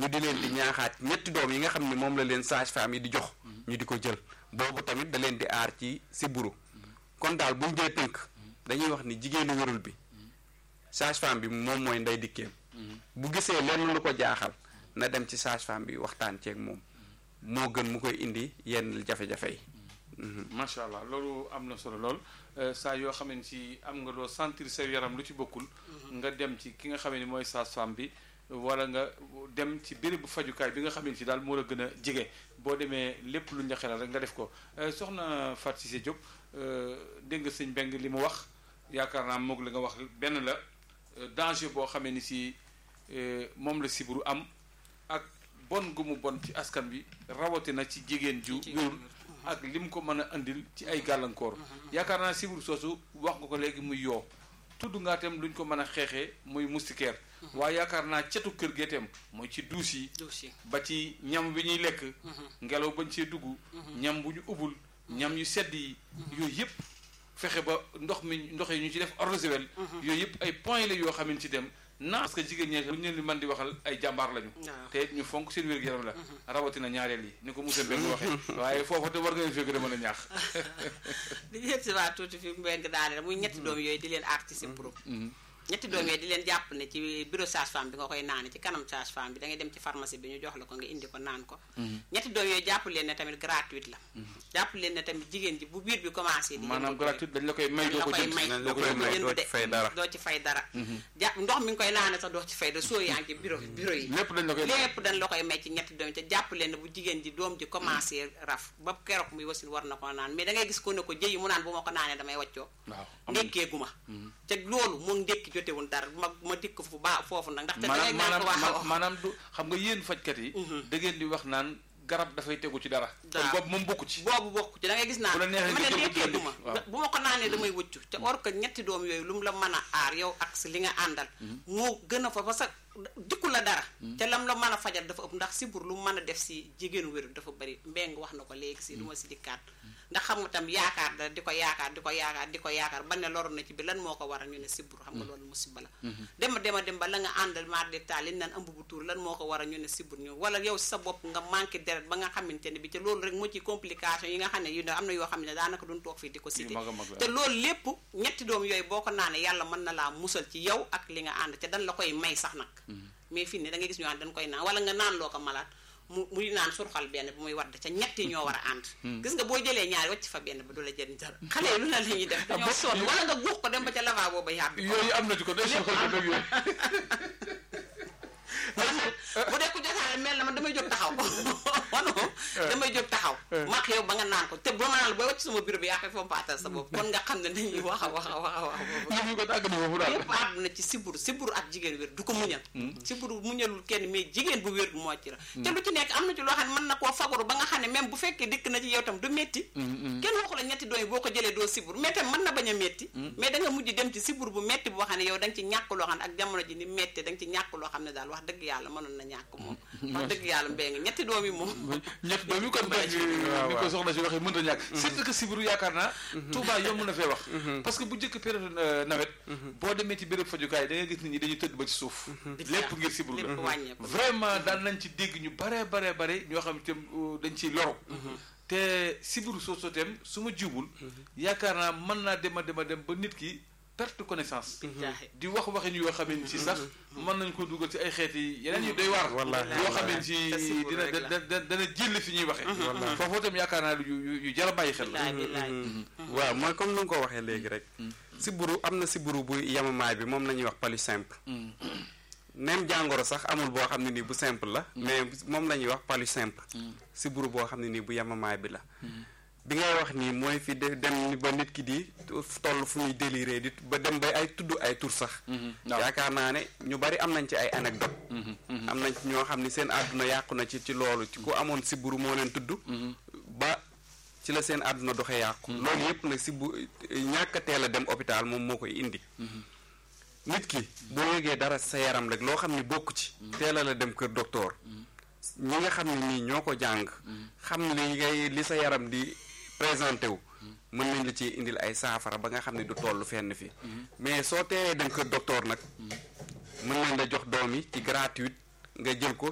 ñu di leen di ñaaxaat ñetti doom yi nga xam ne moom la leen sage-femme yi di jox ñu di ko jël boobu tamit da leen di aar ci sibbiru kon daal buñ dee tënk dañuy wax ni jigéenu wérul bi sage-femme bi moom mooy ndey dikkeem bu gisee lenn lu ko jaaxal na dem ci sage-femme bi waxtaan ceeg moom moo gën mu koy indi yenn jafe-jafe yi macha allah loolu am na solo lool saa yoo xam ne si am nga loo sentir sa yaram lu ci bokkul nga dem ci ki nga xam ne mooy sage-femme bi wala nga dem ci bérébu fajukaay bi nga xam ne si daal moo la gën a jege boo demee lépp lu ñu la xelal rek nga def ko soxna Fatou Cissé Diop dégg nga sëñ Mbeng li mu wax yaakaar naa moog la nga wax benn la danger boo xamee ni si moom la siburu am ak bon gu mu bon ci askan bi rawatina ci jigéen ju wérul ak lim ko mën a andil ci ay gàllankoor yaakaar naa siburu soosu wax nga ko léegi muy yoo tudd ngaa tam luñ ko mën a xeexee muy moustiquaire waaye yaakaar naa cetu kër gee tam mooy ci duus yi ba ci ñam bi ñuy lekk ngelaw bañ see dugg ñam bu ñu ubbul ñam yu sedd yi yooyu yëpp fexe ba ndox mi ndox yi ñu ci def eau de javel yooyu yëpp ay points la yoo xam ne ci dem naa parce que jigéen ñee lu ñu leen di mën di waxal ay jàmbaar lañu te ñu fonk seen wér-gu-yaram la rawatina ñaareel yi ni ko monsieur Mbengue waxee waaye foofu te war nga leen fekk de mën a ñaax di leen si waa tuuti fi Mbengue daane muy ñetti doom yooyu di leen aar ci sibbiru ñetti doom yooyu di leen jàpp ne ci bureau sage-femme bi nga koy naane ci kanam sage-femme bi da ngay dem ci pharmacie bi ñu jox la ko nga indi ko naan ko ñetti doom yooyu jàpp leen ne tamit gratuite la jàpp leen ne tamit jigéen ji bu biir bi commencé di maanaam gratuite dañ la koy may doo ko jënd may la koy may doo ci fay dara doo ci fay dara jàpp ndox mi nga koy naane sax doo ci fay dara soo yaa ngi ci bureau bureau yi lépp dañ la koy lépp dañ la koy may ci ñetti doom yi te jàpp leen ne bu jigéen ji doom ji commencé raf ba keroog muy wasin war na ko naan mais da ngay gis ko ne ko jëyi mu naan bu ma ko naanee damay waccoo waaw ndékkeegu ma te loolu moom ndékki jotewul dara ma ma dikk fu baa foofu nag ndax te dangay naan ko wax maanaam maanaam du xam nga yéen fajkat yi da ngeen di wax naan garab dafay tegu ci dara kon boobu moom bokku ci boobu bokku ci da ngay gis naan bu la neexee ma ne nga jël ndékkeegu ma waaw. bu ma ko naanee damay wëccu te or que ñetti doom yooyu lu mu la mën a aar yow ak si li nga àndal moo gën a fa parce que dikku la dara te lam la mën a fajal dafa ëpp ndax sibur lu mu mën a def si jigéenu wéru dafa bëri mbeng wax na ko léegi si lu ma si dikkaat ndax xam nga tam yaakaar da di ko yaakaar di ko yaakaar di ko yaakaar ba ne loru na ci bi lan moo ko waral ñu ne sibur xam nga loolu musiba la dema dema dem ba la nga àndal maar de taal li naan ëmb bu tuur lan moo ko waral ñu ne sibur ñu wala yow si sa bopp nga manqué deret ba nga xamante ne bi te loolu rek moo ci complication yi nga xam ne yu ne am na yoo xam ne daanaka duñ toog fii di ko cité mag a mag la. te loolu lépp ñetti doom yooyu boo ko naanee yàlla mën na laa musal ci yow ak li nga ànd te dañ la koy may sax nag mais fii ne da ngay gis ñu naan dañ koy naan wala nga naan loo ko malaat mu muy naan surxal benn bi muy wadd ca ñetti ñoo war a ànd gis nga boo jëlee ñaari wacc fa benn bi du la jëriñ dara xale yi lu na la ñuy def dañoo sonn wala nga guux ko dem ba ca lavabo ba yàbbi ko yooyu am na ci ko day soxal ko dëgg yooyu bu dee ku jotaale mel na man damay jóg taxaw wano damay jóg taxaw max yow ba nga naan ko te ba ma naan la booy wacc sama bureau bi yaa koy fompaatal sa bopp kon nga xam ne dañuy wax a wax a wax a wax boobu ñu ko tàgg na foofu daal lépp àdduna ci siburu siburu ak jigéen wér du ko muñal siburu muñalul kenn mais jigéen bu wér moo ci la te lu ci nekk am na ci loo xam ne mën na koo fagaru ba nga xam ne même bu fekkee dikk na ci yow tam du métti kenn waxu la ñetti doom yi boo ko jëlee doo siburu mais tam mën na bañ a métti mais da nga mujj dem ci siburu bu métti boo xam ne yow da nga ci ñàkk loo xam ne ak jamono ji ni métti da nga ci ñàkk loo xam ne daal wax dëgg yàlla mënoon na ñàkk moom wax dëgg yàlla mbéy nga ñetti doom yi moom ñett doom yi kon nag ni ko soxna si waxee mënta ñàkk surtout que sibiru yaakaar naa Touba yomb na fee wax parce que bu njëkk période nawet boo demee ci béréb fajukaay da nga gis nit ñi dañuy tëdd ba ci suuf lépp ngir sibiru lépp la wàññeeku vraiment daan nañ ci dégg ñu bare bare bare ñoo xam te dañ ciy loru te sibiru soosu tem su ma jiwul yaakaar naa mën naa dem a dem a dem ba nit ki perte connaissance Billaahi. di wax waxin yoo xamee ni si sax mën nañ ko dugal ci ay xeeti yeneen yu doy waar Wallaahi. yoo xamee ni si Te siburu dina rek la. da- da- dana jël fi ñuy waxee foofu itam yaakaar naa yu yu yu jar a bàyyi xel la bilaay bilaay waaw mooy comme ni nga ko waxee léegi rek siburu am na siburu bu yamamaay bi moom la ñuy wax palu simple même jàngoro sax amul boo xam ne nii bu simple la mais moom la ñuy wax palu simple siburu boo xam ne nii bu yamamaay bi la bi ngay wax nii mooy fi de dem ni ba nit ki di toll fu muy déliré di ba dem ba ay tudd ay tur sax waaw. yaakaar naa ne ñu bari am nañ ci ay anecdote am nañ ci ñoo xam ni seen àdduna yàqu na ci ci loolu ci ku amoon siburu moo leen tudd ba ci la seen àdduna doxe yàqu loolu yépp nag si bu ñàkk a teel a dem hôpital moom moo koy indi nit ki boo yëgee dara sa yaram rek loo xam ne bokk ci teel a la dem kër docteur ñi nga xam ne nii ñoo ko jàng xam li ngay li sa yaram di présenté wu mën nañ la ci indil ay saafara ba nga xam ne du toll fenn fi mais soo teelee dem kër docteur nag mën nañ la jox doom yi ci gratuite nga jël ko